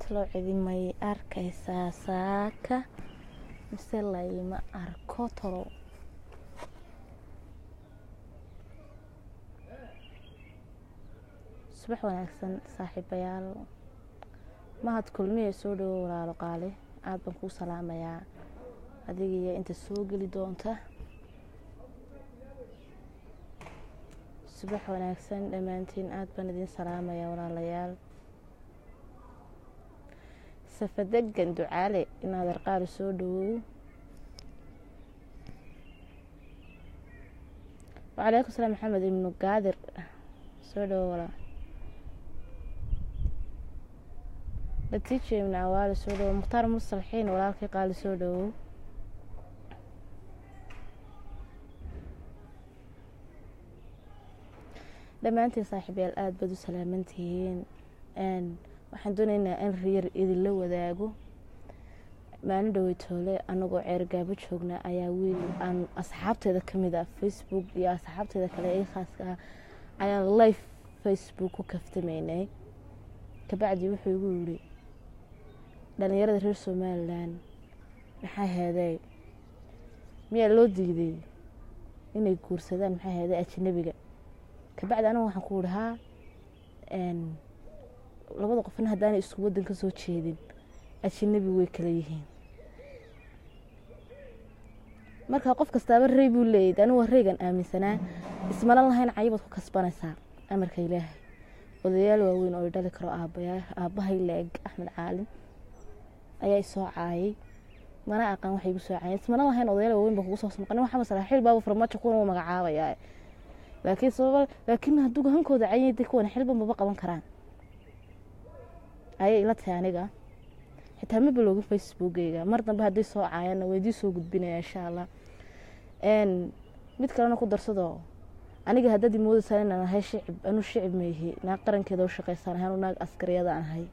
talo cidi may arkaysaa saaka mise layma arko talo subax wanaagsan saaxiibayaal mahad kulmiye soo dhawo walaalo qaale aada baan kuu salaamayaa adigiiyo inta soo geli doonta subax wanaagsan dhammaantiin aada baan idiin salaamayaa walaalayaal safadegan ducaale inaad arqaali soo dhawow wacalaykum salaam maxamed ibnu gaadir soo dhawow walaa natiija ibnu awaali soo dhawow mukhtaar musalxiin walaalkii qaali soo dhawow dhammaantiin saaxiibayaal aada baad u salaamantihiin waxaan doonaynaa in riyar idinla wadaago maalin dhoweytoole anagoo ceergaabo joogna ayaa wiil aan asxaabteeda kamid ah facebook iyo asxaabteeda kale ee khaaska ah ayaan life facebook ku kaftamaynay kabacdi wuxuu igu yidhi dhalinyarada reer somalilan maxaa heeday miyaa loo diiday inay guursadaan maxaa heeday ajanabiga kabacdi anigu waxaan ku yihi haa labada qofna haddaanay isku waddan ka soo jeedin ajanabi way kala yihiin marka qof kastaaba rey buu leeyahy anigu waa reygan aaminsanaa ismala lahayn cayibaad ku kasbanaysaa amarka ilaahay odayaal waaweyn oo i dhali karo aabayaa aabbahay leeg axmed caalin ayaa isoo caayay mana aqaan waxay igu soo caayeen ismana lahayn odayaal waaweyn baa kugu soo smaqan waxaa saraaxiil baaba farmaajo kuwan u magacaabayaa laakiin sababa laakiin hadduu hankooda cayay de kuwan xilba maba qaban karaan ayay ila tahay aniga xitaa ma balogin facebookeyga mar dambe haddii soo caayana waydii soo gudbinaya insha allah mid kalena ku darsado aniga haddaad imoodaysaan inaan ahay shicib anuu shicib maihi naag qarankeeda u shaqeysaan ahay anuu naag askariyada aan ahay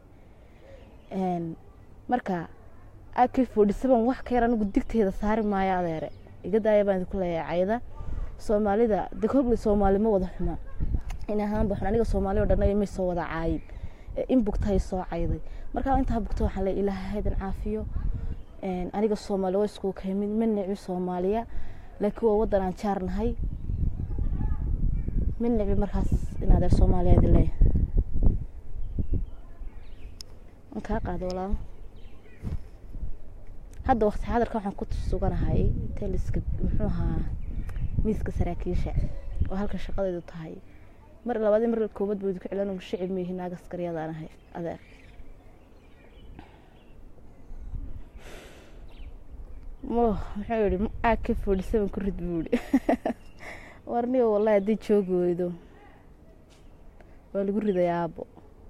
marka ak forty seven wax ka yar anigu digteeda saari maayo adeere iga daaya baan idinku leeyahay cayda soomaalida de koble soomaali ma wada xuma in ahaan baxun aniga soomaali o dhan may soo wada caayin in bugtahay soo cayday markaa intaa bugta waxaan le ilaahaydan caafiyo aniga soomaali waa iskugu ka yimid ma nici soomaaliya laakiin waa waddan aan jaar nahay ma nici markaas inaadeer soomaaliya idin leeyahay waan kaa qaada walaalo hadda waqti xadarka waxaan ku suganahay teliska muxuu ahaa miiska saraakiisha oo halka shaqadeedu tahay mar labaadii mar koobad buu idinku cilan shicib miyihi naag askariyadaan ahay adeer mo muxuu yihi aag ka forty seven ku rid buu yihi warnigo wallahi haddii joogi weydo waa lagu riday aabo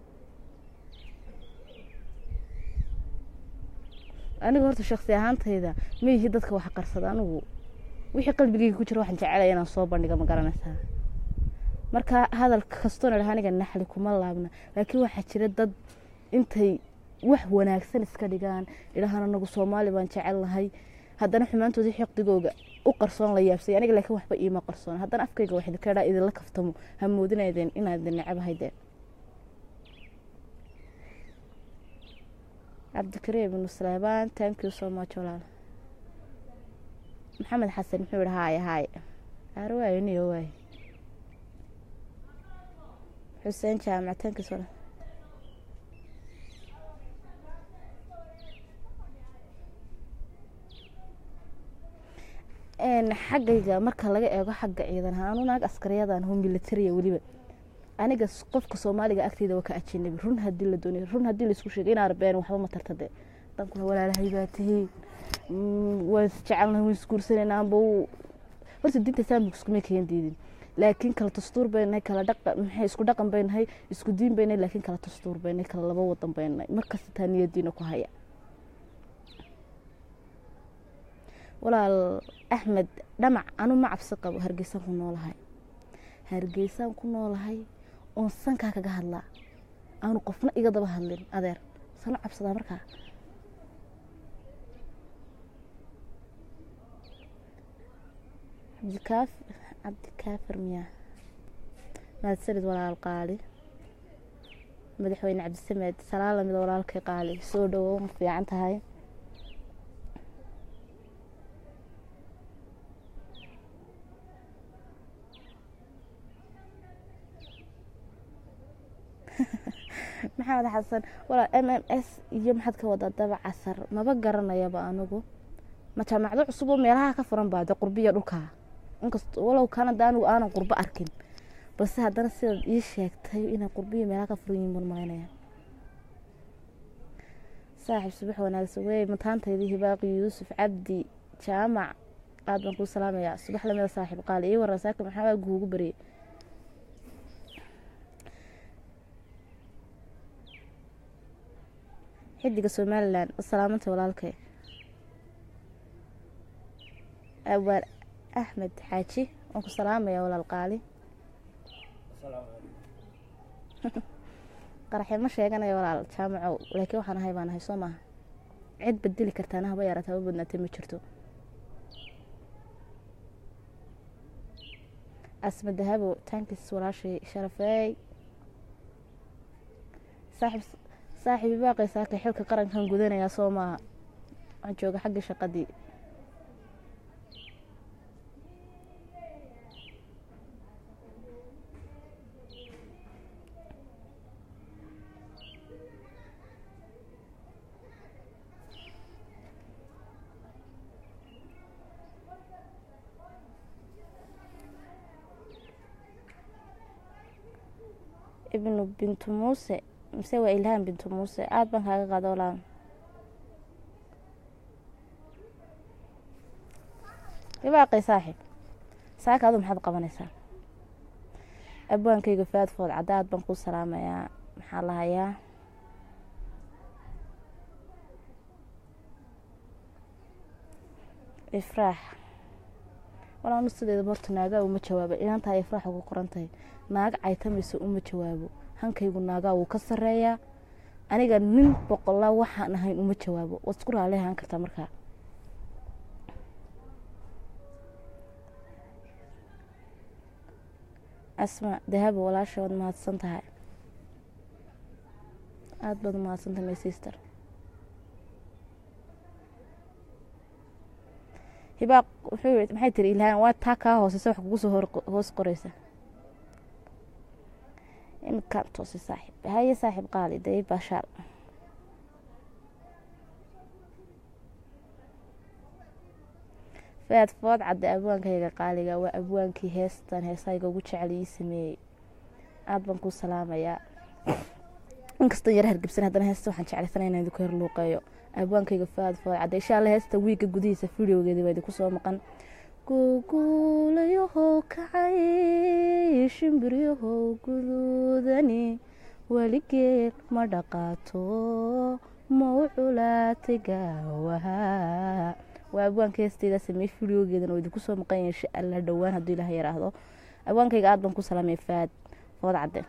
aniga horta shaksi ahaantayda ma yihi dadka wax qarsada anigu wixii qalbigeyga ku jira waxaan jecelaya inaan soo bandhiga ma garanaysaa marka hadal kastoona dhaha aniga naxli kuma laabna laakiin waxaa jira dad intay wax wanaagsan iska dhigaan idhahaan anagu soomaali baan jecel nahay haddana xumaantoodii xiqdigooga u qarsoon la yaabsay aniga laakiin waxba iima qarsoon haddana afkayga wax idinka dhaa idinla kaftamo ha moodinaydeen inaad idin necabahay deen cabdikariim ibnu saleebaan thank you so much walaal maxamed xasan muxuu yihi haaya haaya aar waayo niyo waayo xuseen jaamac thank you so much xaggayga marka laga eego xagga ciidan ahaan anu naag askariyadan ho militariya weliba aniga qofka soomaaliga agteeda waa ka ajanabi run hadii la doonay run hadii laisku sheegay in arbeen waxba ma tarta de dankuna walaalahay baa tihiin waan isjecelnahay waan isguursanayna amba horta diinta islaamka iskuma keen diidin laakiin kala dastuur baynahay kala dhaqa maxay isku dhaqan baynahay isku diin baynahay laakiin kala dastuur baynahay kala laba wadan baynahay markasta taa niyadiina ku haya walaal axmed dhamac anu ma cabsi qabo hargeysaan ku noolahay hargeysaan ku noolahay oon sankaa kaga hadlaa aanu qofna iga daba hadlin adeer sano cabsadaa markaa cabdikaaf cabdikaafir miyaa mahadsanid walaal qaali madaxweyne cabdisamed salaan lamida walaalkay qaali soo dhawow ma fiican tahay maxamed xasan walaa m m s iyo maxaad ka wadaa daba casar maba garanayaba anigu ma jaamacdo cusub oo meelaha ka furan baade qurbiya dhulkaa inkast walow kanada anigu aanan qurbo arkin balse haddana sidaad ii sheegtay inay qurbiya meelaha ka furan yihin baan malaynaya saaxiib subax wanaagsan wey mataantaydii hibaaqi yuusuf cabdi jaamac aad baan kuu salaamayaa subax lamida saaxiib qaali ii waran saaka maxaa guugu baryay xidiga somalilan salaamanta walaalkay awaar axmed xaaji waan ku salaamaya walaal qaali qaraxee ma sheeganaya walaal jaamacow laakiin waxaan ahay baan ahay soo maaha cid badeli kartaana haba yaaraata haba badnaatay ma jirto asma dahabo tankis walaashay sharafeey saaxib saaxiibi baaqay saakay xilka qarankan gudanayaa soo maaha waxaan jooga xaggii shaqadii ibnu bintu muuse mise waa ilhaan bintu muuse aada baan kaaga qaada walaan ibaaqay saaxiib saaka adu maxaad qabanaysaa abwaankayga faadfood cadda aad baan kuu salaamayaa maxaa lahayaa ifraax walaanu sideeda horta naagaa uma jawaaba inantaa ifraax ugu qoran tahay naag caytamaysa uma jawaabo hankaygu naagaa wuu ka sareeyaa aniga nin boqolaa waxaan ahayn uma jawaabo waad isku raali ahaan kartaa markaa asma dahabo walaasha waad mahadsan tahay aada baad umahadsan tahay my sister hibaaq wuxuu yii maxay tiri ilhaan waa taa kaa hooseysa wax kugu soo hoos qoreysa imkaan toose saaxiib haye saaxiib qaali dee baashaal faad food cadde abwaankayga qaaliga waa abwaankii heestan heesayga ugu jecel ii sameeyey aada baan kuu salaamayaa inkastoo yara hargebsan haddana heesta waxaan jeclaysanay inaan idinku herluuqeeyo abwaankayga faad food cadde insha alla heesta wiigga gudihiisa videogeeda waa idinku soo maqan guguulayahow kacay shimbiryahow guduudani weligeed ma dhaqaato ma u culaatay gaawaha waa abwaanka heesteyda sameey videogeedan oo idinku soo maqan yahay insha alla dhowaan hadduu ilaah yaraahdo abwaankayga aada baan ku salaamay faad food cadde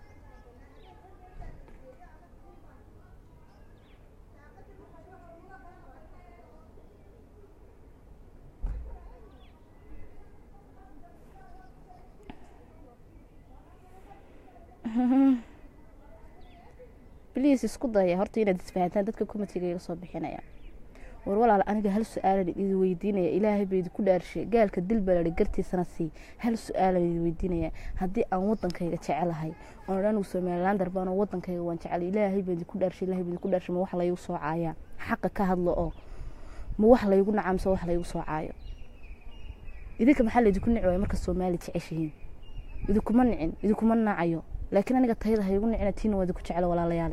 bliis isku daya horta inaad isfahantaan dadka komitiga iga soo bixinaya war walaal aniga hal su-aalan idi weydiinaya ilaahay ba idinku dhaarshay gaalka dil balari gartiisana sii hal su-aalan idi weydiinaya haddii aan wadankayga jecelahay oon anigu somalilander baan wadankayga waan jecel ilaahay ba idinku dhaarshay ilahay ba idinku dhaarshay ma wax laygu soo caayaa xaqa ka hadlo oo ma wax laygu nacamso wax laygu soo caayo idinka maxaa laydinku nici waaya marka soomaali jeceshihiin idinkuma nicin idinkuma nacayo laakiin aniga tayada haygu nicina tiina waa idinku jeclo walaalayaale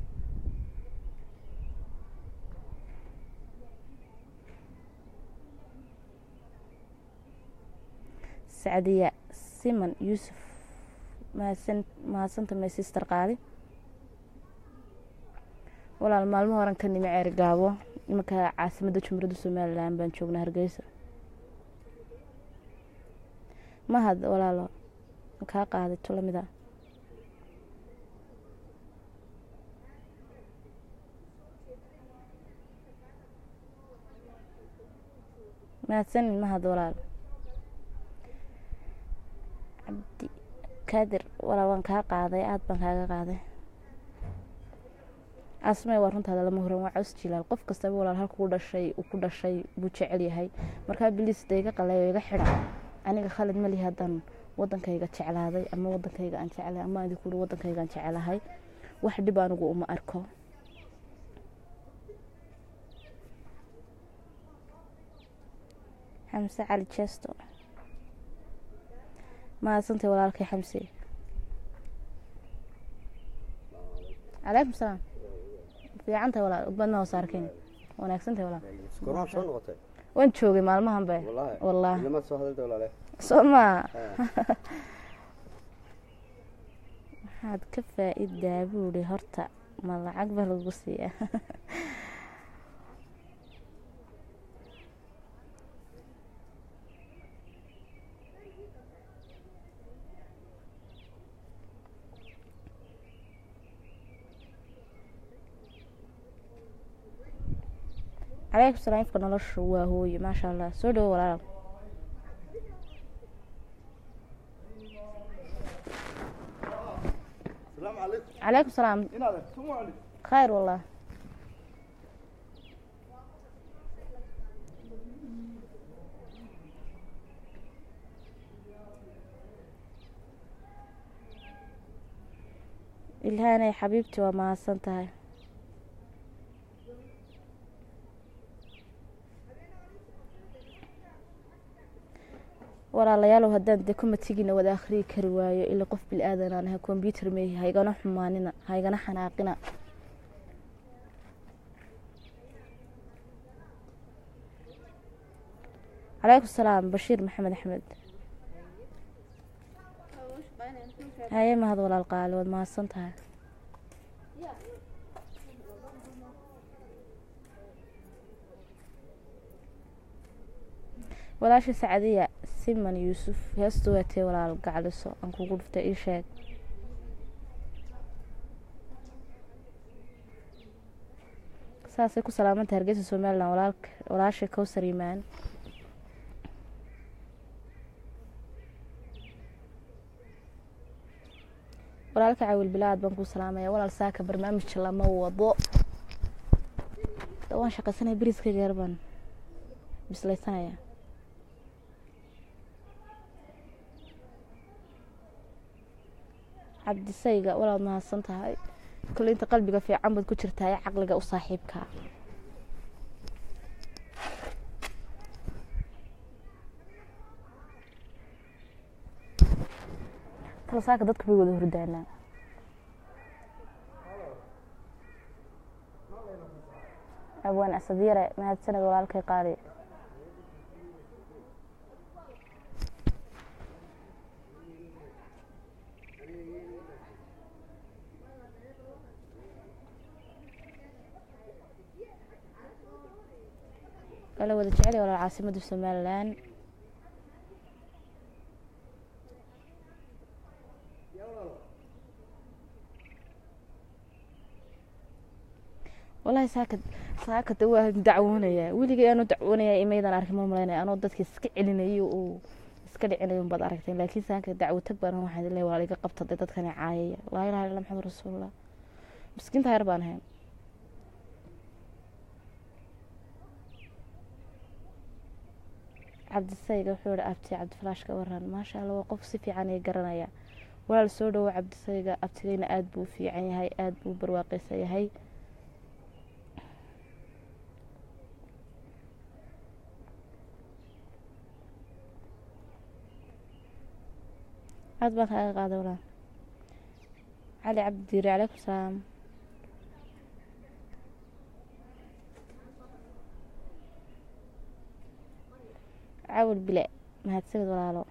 sacdiya siman yuusuf mahadsan mahadsanta my sister qaali walaal maalmo horan ka nimi ceer gaabo imanka caasimadda jumhuuriyadda somalilan baan joognaa hargeysa mahad walaalo kaa qaaday to lamida mahadsanin mahad walaal cabdi kaadir walaal waan kaa qaaday aada baan kaaga qaaday asmay waa runtaada lama huran waa caws jilaal qof kastaba walaal halkuu dhashay uu ku dhashay buu jecel yahay markaa biliis da iga qaleeyo iga xidha aniga khalid mali haddaan wadankayga jeclaaday ama wadankayga aan jeclahay ama idinku uri wadankayga aan jecelahay wax dhib anigu uma arko xamse cali jesto mahadsantay walaalkay xamse calaykum salaam fiicantahay walaal badna hoos arkin wanaagsantahay walaal gormaan soo noqotay waan joogay maalmahan be wallaahi wallaahi ilamaad soo hadalta walaale soo maa waxaad ka faa-idaa buuri horta ma lacag ba lagu siiya calaykum salaam ifka noloshu waa hooye maasha allah soo dhawo walaal السلام عليكم calaykum salaam هنا هذا السلام عليكم khayr wallah ilhaanay xabiibti waa mahadsan tahay walaalayaalow haddaan dee komatigiina wada akhriyi kari waayo ilaa qof bil aadan aan ahay kombyuutar meehi haygana xumaanina haygana xanaaqina calaykum salaam bashiir maxamed axmed haye mahad walaal qaali waad mahadsan tahay walaasha sacadiya siman yuusuf heestu waatee walaal gacliso aan kugu dhuftay ii sheeg saasay ku salaamanta hargeysa somalilan walaalka walaasha kowsar yimaan walaalka cawil bilaad baan kuu salaamaya walaal saaka barnaamij lama wado waan shaqaysanaya beriska gaar baan bislaysanaya cabdisayga walaad mahadsan tahay kole inta qalbiga fiican baad ku jirtaa ee caqliga u saaxiibka kala saaka dadka bay wada hordaanaa abwaan asadyare mahadsaned walaalkay qaali kala wada jecel walaal caasimada somalilan walahi saaka saakada waa dacwoonaya weligay anoo dacwoonaya imaydan arkin mal malaynaya anoo dadka iska celinayo uu iska dhicinayo baad aragteen laakiin saaka dacwo tag baan waxaan leeyahay walaal iga qabta dee dadkani caayaya laa ilaha illa maxamed rasuulullah miskiinta yar baan ahayn cabdisayga wuxuu ihi abti cabdifalaash ka waran maasha allah waa qof si fiican ay garanaya walaal soo dhawo cabdisayga abtigayna aada buu u fiican yahay aada buu u barwaaqeysan yahay aad baan kaaga qaaday walaal cali cabdi diiri calaykum salaam cawil bile mahadsanid walaalo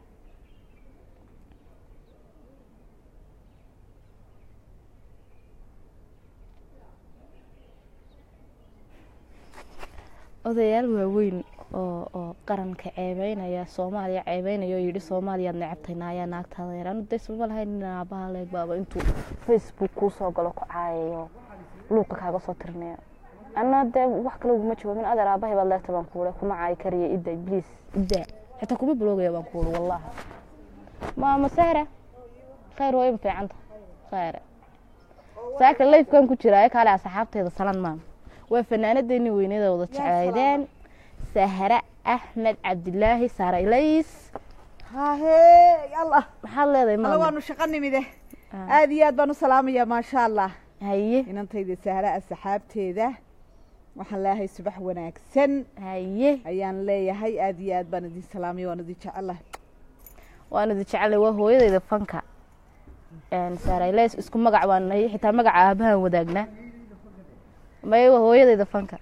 odayaal waaweyn oo oo qaranka ceebeynaya soomaaliya ceebeynaya oo yidhi soomaaliyaad necabtay naayaa naagtaada yar anu daysma lahayn nin aabaha leeg baaba intuu facebook kuu soo galo ku caayayo luuqa kaaga soo tirinaya ana dee wax kale uguma jawaabin adeer aabahay baad leegta baan kuule kuma caayi kariya idda bliis idda xitaa kuma buloogaya baan kuuli wallahi maama sahra khayr hooyo ma fiicanta khayre saaka lifekan ku jira kaale asxaabteeda salan maam waa fanaanadeeni weynada wada jeceydeen sahra axmed cabdilaahi saara ilays haahee allah maxaad leedahay alla maama waanu shaqo nimide Ah. aad iyo aad baan u salaamayaa maasha allah haye inantayda sahra asxaabteeda waxaan leeyahay subax wanaagsan haye ayaan leeyahay aad iyo aad baan idin salaamaya waan idin jecelahay waan idi jecelay waa hooyadayda fanka saara ilays isku magac baan nahay xitaa magaca aabahan wadaagnaa may waa hooyadayda fanka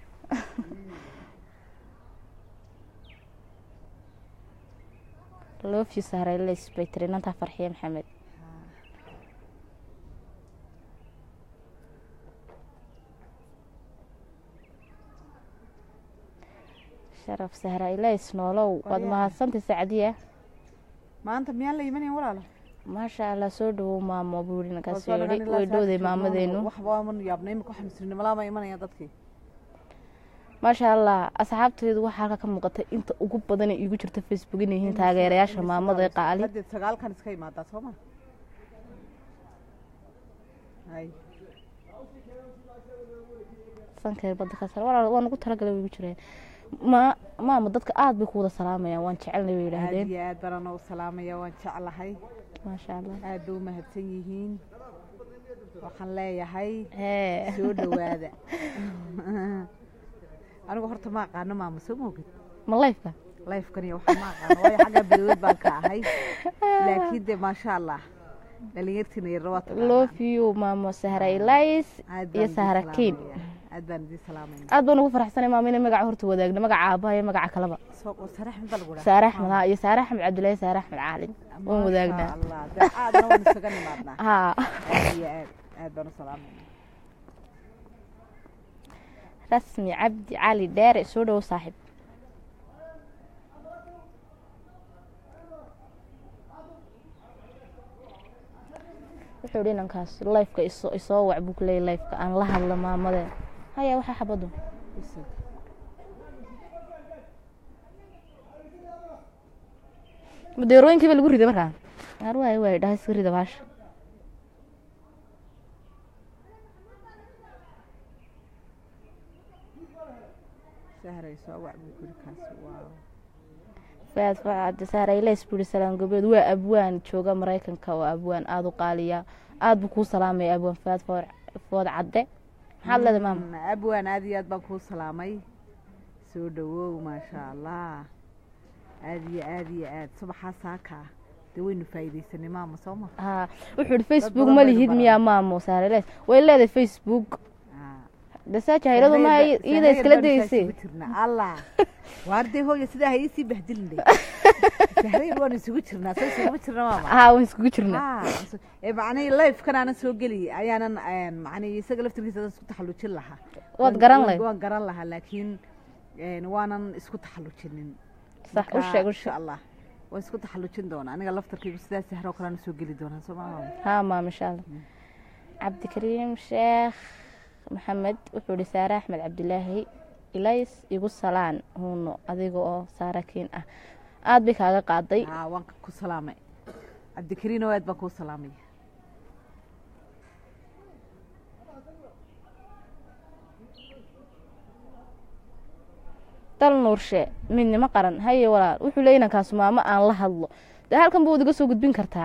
love you saara ilays bay tiri inantaa farxiye maxamed sharaf sahra ilays noolow waad Qoryaha. mahadsantay sacdiya maanta miyaan la imanayn walaalo maasha allah soo dhawow maamo buu yidhi ninkaas Waa soo yidhi dhagaan way ilaa dhowday saaka maamadeenu waxba waan yaabnay imika waxaan muslimnimalaama imanaya dadkii maasha allah asxaabtaydu waxaa halka ka muuqata inta ugu badan ee iigu jirta facebook inay yihiin taageerayaasha maamada ee qaali haddeed sagaalkan iska imaadaa soo ma hay sankeer badda ka sar walaal waan ugu talagalay way igu jireen ma maama dadka aad bay ku wada salaamayaan waan jecelnay bay aad yidhaahdeen iyo aad baan anoo salaamaya waan jeclahay maasha allah aad bay u mahadsan yihiin waxaan leeyahay hee soo dhawaada anigu horta ma aqaano maama soo moogid ma lifeka lifekan iyo waxaa ma aqaano waayo xagga bilood baan ka ahay laakiin de maasha allah dhalinyartiina yarna waa taqaanaa love you maamo sahra ilays aad baan iyo idin sahra kiin salaamayaa. aad baan idin salaamayna aad baan ugu faraxsanay maama inay magaca horta wadaagno magaca aabaha iyo magaca kaleba soo qor sare axmed baa lagu dhahaa. saare axmed ha iyo saare axmed cabdilaahi saare axmed caalin waan Maasha wadaagnaa allah de aadna waan isaga nimaadnaa haa aad iyo aad aad baan u salaamayna rasmi cabdi cali dheere soo dhowo saaxiib wuxuu dhi inankaas lifeka isoo isoo wac buu kuleeyay lifeka aan la hadla maamadee haya waxaa xabadu Isaga. madeerooyinkii ba lagu riday markaa qaar waay waay dhahay iska rida baasha sahray soo wac buu kuri kaas waa faad facad saara ilays buu yihi salaan gobeed waa abwaan jooga maraykanka oo abwaan aada u qaaliya aada buu kuu salaamaya abwaan faad food food cadde maxaad leedahay maama Mm, abwaan aad iyo aad baan kuu salaamay soo dhawow maasha allah aad iyo aad iyo aad subaxaa saaka dee waynu faa'iidaysanay maama soo ma haa wuxuu yihi facebook badan ma baynu lihid baranay. miyaa maamo saara ilays way leedahay facebook Ah. dasaa jahayradu ma Sahayr- iyada Sahayr iskala baanu daysay isugu jirnaa allah waarday hooya sidaa ha iisii bahdilin sahayr waanu isugu jirnaa soo isuguma jirna maama haa waan iskugu jirnaa Ah, so- ee macnihii lifekan aanan soo geli ayaanan een, macnihii isaga laftirkiisa isku taxallujin lahaa Waad Waan- garan waan- lahayd. waan garan lahaa laakiin een, waanan isku taxallujinin sax u Marka, sheeg u insha sheeg allah waan isku taxallujin doonaa aniga laftarkaygu sidaas sahro kalean soo geli doonaa soo maa haa maam insha allah cabdikariim sheekh maxamed wuxuu yihi saare axmed cabdilaahi ilays igu salaan huuno adiga oo saara kiin ah aada bay kaaga qaaday aa waan ku salaamay cabdikariin oo aad baan kuu salaamay dal nuurshe midnimo qaran haye walaal wuxuu leeyahy inankaas maamo aan la hadlo dee halkan buu idiga soo gudbin kartaa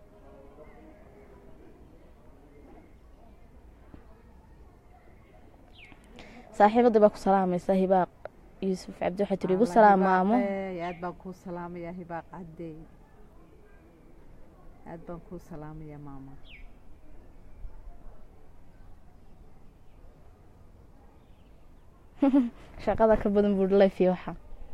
saaxiibada baa ku salaamaysa hibaaq yuusuf cabdi waxay tiri igu Allah salaam maamo hibaaqey, aad baan kuu salaamaya hibaaq cadde aad baan kuu salaamaya maama shaqada ka badan buu life waxa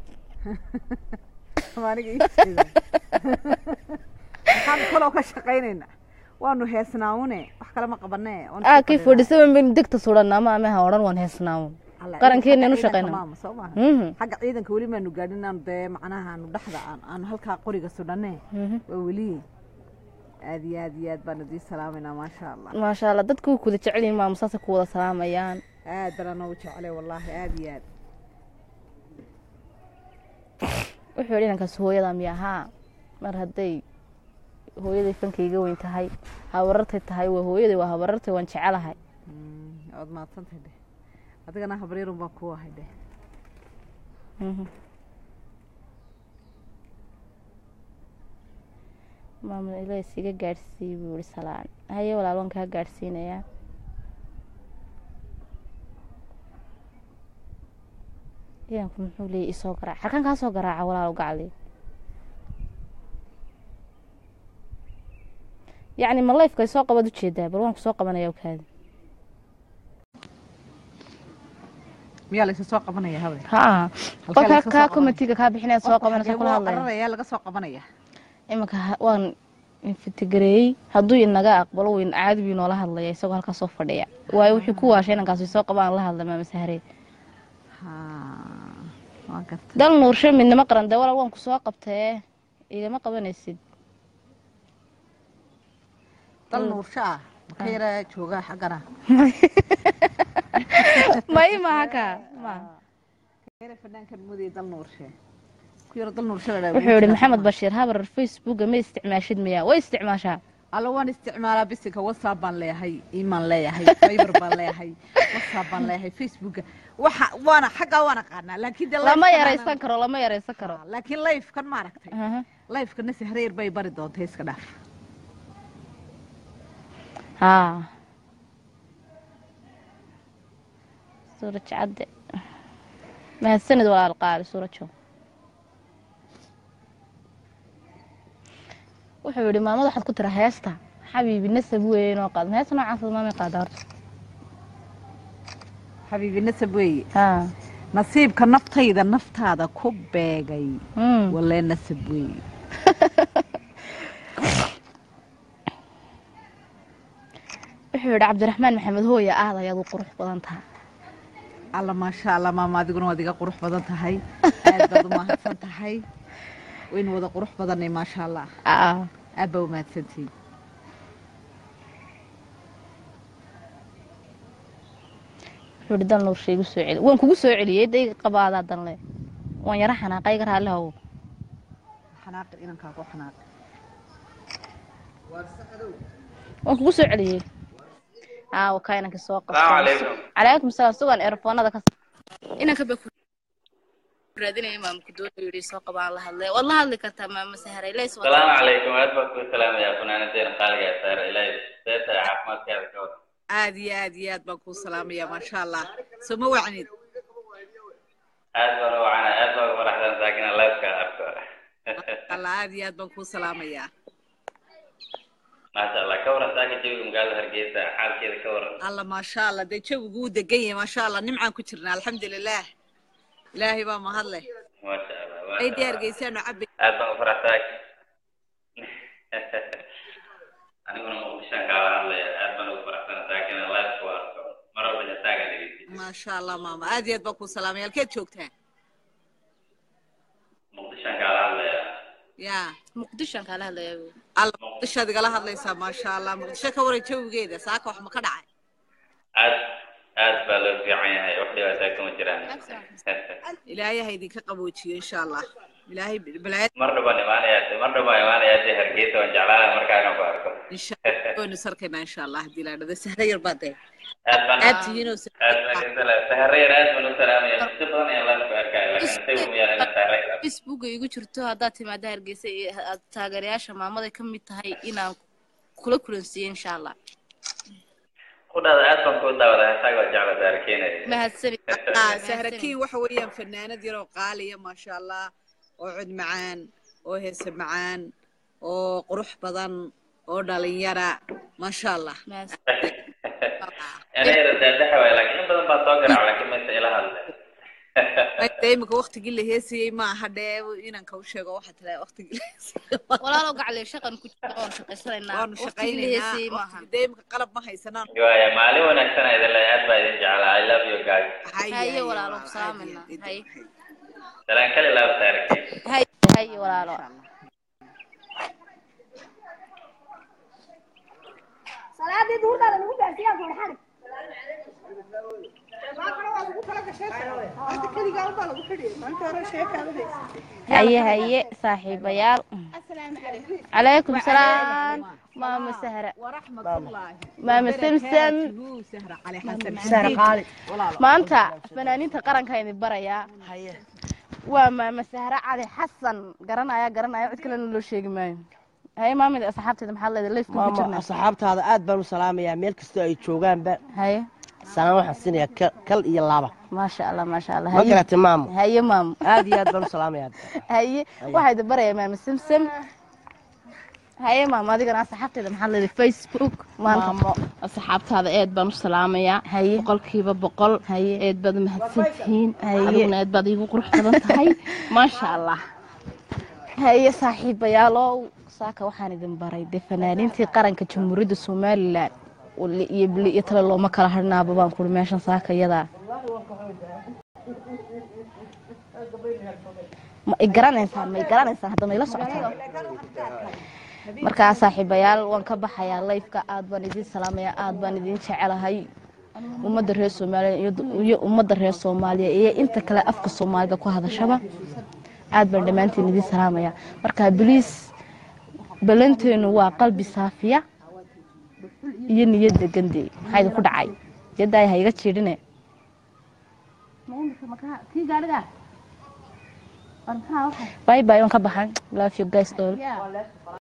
Waa aniga ii jeeda. maxaan kaloo ka shaqaynaynaa waanu heesnaawune wax kale ma qabanee waanu aa soo kii fadhinaa. forty seven baynu degta suranaa ma amaha odhan waan heesnaawo Alla, qarankeena xagga inu ciidanka shaqaynaa. maama, soo maaha Mhm. xagga ciidanka weli maanu gaadhin inaanu dee macnaha aanu dhexda aan aanu halkaa qoriga sudhanee Mhm. waa weli aad iyo aad iyo aad baan idii salaamaynaa maasha allah maasha allah dadku way kuwada jecel yihiin maamo saasay ku wada salaamayaan aad baan anoo jeclay wallaahi aad iyo aad wuxuu yidhi inankaas hooyada miya haa mar hadday hooyaday fankayga weyn tahay habarartay tahay waa hooyaday waa habarartay waan jecelahay Mm, waad mahadsantahay dheh adigana habaryarun baan ku ahay dheh Mhm. maamul ilays iga gaadhsiiy buu ihi salaan haye walaal waan kaa gaadhsiinayaa ciidanku muxuu leeyay isoo garaac halkan kaa soo garaaca walaal gacli yacni ma lifeka isoo qabaad ujeedaa bal waan ku soo qabanaya kaadi miyaa laysa soo qabanaya habe haa Halkee qofka laga soo kaa qabanaya? komitiga kaa bixinaya soo qabanaysa kula hadlaya qararaya laga soo qabanaya imanka ha- waan infitigareeyey hadduu inaga aqbalo weyn caadi buu inoola hadlaya isagoo halkaas soo fadhiya waayo wuxuu ku waashay inankaas soo qabaan la hadla maama saharee ha waan gartay dal nuursho midnimo qaran dee walaal waan ku soo qabtee igama qabanaysid dal nuursho ah maka yara jooga xaggana ma i maaha kaa ma yara fanaankan mudaya dal nuurshe ku yara dal nuursho la dhaha wuxuu yihi maxamed bashiir habar facebooka ma isticmaashid miya way isticmaashaa alla waan isticmaalaa bisinka whatsapp baan leeyahay imaan leeyahay fiber baan leeyahay whatsapp baan leeyahay facebooka waxa waana xaggaa waan aqaanaa laakiin de lama live-kan yaraysan aanan- karo lama yaraysan karo laakiin live-kan maaragtay Aha. live-kana sahreer bay bari doontay iska dhaaf haa suuraj cadde mahadsanid walaal qaali suurajo wuxuu yihi maamada waxaad ku tira heesta xabiibi nasab weeye inoo qaad ma heesta noocaas maamay qaada horta xabiibi nasab weeye haa nasiibka naftayda naftaada ku beegay Mm. walee nasab weeye wuxuu yihi cabdiraxmaan maxamed hooya aad ayaad u qurux badan tahay alla maasha allah maama adiguna waad iga qurux badan tahay aad baad u mahadsan tahay waynu wada qurux badanay maasha allah aa aad baa u mahadsantihiin wuxuu yihi dal nuursha igu soo celi waan kugu soo celiyey dayga qabaadaa danle waan yara xanaaqa iga raalli hawo xanaaqin inankaagu xanaaqi waan kugu soo celiyey aa wakaa inanka soo qabtay Salaamu calaykum. calaykum salaam sugan eerafoonada ka inanka ba ku raadinaya maamku doonayo yidhi soo qabaan la hadlay waad la hadli kartaa maama saharay leys السلام عليكم aad baan kuu salaamayaa funaanadeena qaaliga ee saare ilaahay seeta ee caafimaadkaada ka wada aad iyo aad iyo aad baan kuu salaamaya maasha allah soo ma wacnid aad baan u wacana aad baan ugu faraxsan saakina live-ka arko allah aad iyo aad baan kuu salaamayaa maasha allah ka waran saaka jawiga magaalada hargeysa xaalkeeda ka waran alla maasha allah dee jawigu wuu degan yahay maasha allah nimcaan ku jirnaa alxamdulilah ilaahay baa mahadleh maasha allah maasha ay Allah. diyaargeysaanu cabbi aad baan u faraxsan aniguna muqdishaan kaala hadlaya aad baan ugu faraxsan saakina live-ka u arko mar walba heesaaga dhegeysi maasha allah maama aad iyo aad baan kuu salaamaya halkeed joogtaa muqdishaan kaala hadlaya yaa muqdishoan kaala hadlaya alla muqdishoad igala hadlaysaa maasha allah muqdisho ka waran jawigeeda saaka wax ma ka dhacay aad aad baa loo fiican yahay wax dhibaataa kama jiraan ilaahay ha idinka qaboojiyo insha allah ilaahay balaayad mar dhawaan imaanayaa mar dhawaan imaanayaa dee hargeysa waan jeclaanahay markaa inaan ku arko insha allah waynu sarkaynaa insha allah haddii la dhado sahra yar baa dee aad baan aad tihiinoo aad baan idin salaam saharayar aad baan u salaamaya si badan ayaan live ku arkaya laakiin say umiyaan inaan saharayar arko facebooka igu jirto haddaad timaada hargeysa iyo aad taageerayaasha maamada ka mid tahay inaan kula kulansiiyo insha allah ku dhada aad baan kuu daawadaa heesaaga waa jecla saarkeenaya mahadsanid Ah, sahrakiin waxa weeyaan fanaanad yar oo qaaliya maasha allah oo cod macaan oo heese macaan oo qurux badan oo dhalinyara maasha allah ana yara daadaxa waay laakiin in badan baa soo garaac laakiin maysa ila hadle de imika waktigii la heesayey ma aha dhee inanka u sheego waxaa tira waktigii la heesayey walaalow gacle shaqan ku jira oon shaqaysanaynaa waanu waqtigii la heesayey shaqaynaynaa maaha waqtigi- dee imika qalab ma haysanaan waaya maalin wanaagsan idin le aad baa idin jeclaa i love you guys haye walaalo ku salaamayna haye salaan kali laab saarkeen haye haye walaalo salaadii duurdaada lagu gaarsiiyaa goorxan haye haye saaxiibayaal calaykum salaam maama sahra maama simsam sahra qaali maanta fanaaniinta qaranka idin barayaa waa maama sahra cali xasan garanaya garanaya cid kalena loo sheegi maayo haye maamida asxaabteeda maxaa leedahay leif ku maama jirna asxaabtaada aad baan u salaamayaa meel kastoo ay joogaanba haye salaan waxaan siinayaa kal- kal iyo laba maasha allah maasha allah ma haye garatay maamo haye maamo aad iyo aad baan u salaamayaa haye waxaa idin barayaa maama simsam haye maamo adigana asxaabteeda maxaa leedahay facebook maanta maamo asxaabtaada eed baan u salaamayaa haye boqolkiiba boqol haye eed baad mahadsan tihiin Haye. adiguna eed baad iigu qurux badan tahay maasha allah haye saaxiibayaalow saaka waxaan idin baray dee fanaaniintii qaranka jamhuuriyadda somalilan wali iyo bili iyo tale looma kala hadhnaaba baan kuri meeshan saaka iyadaa ma i garanaysaan ma i garanaysaan hadda ma ila socotaan markaa saaxiibayaal waan ka baxayaa layfka aad baan idin salaamayaa aad baan idin jecelahay ummadda reer soomaaliya iyo- iyo ummadda reer soomaaliya iyo inta kale afka soomaalida ku hadashaba aad baan dhammaantiin idin salaamayaa marka biliis balanteenu waa qalbi saafiya iyo niyadda gande maxaa idinku dhacay yaddaay ha iga jiidhine bye bye waan ka baxay love you guys all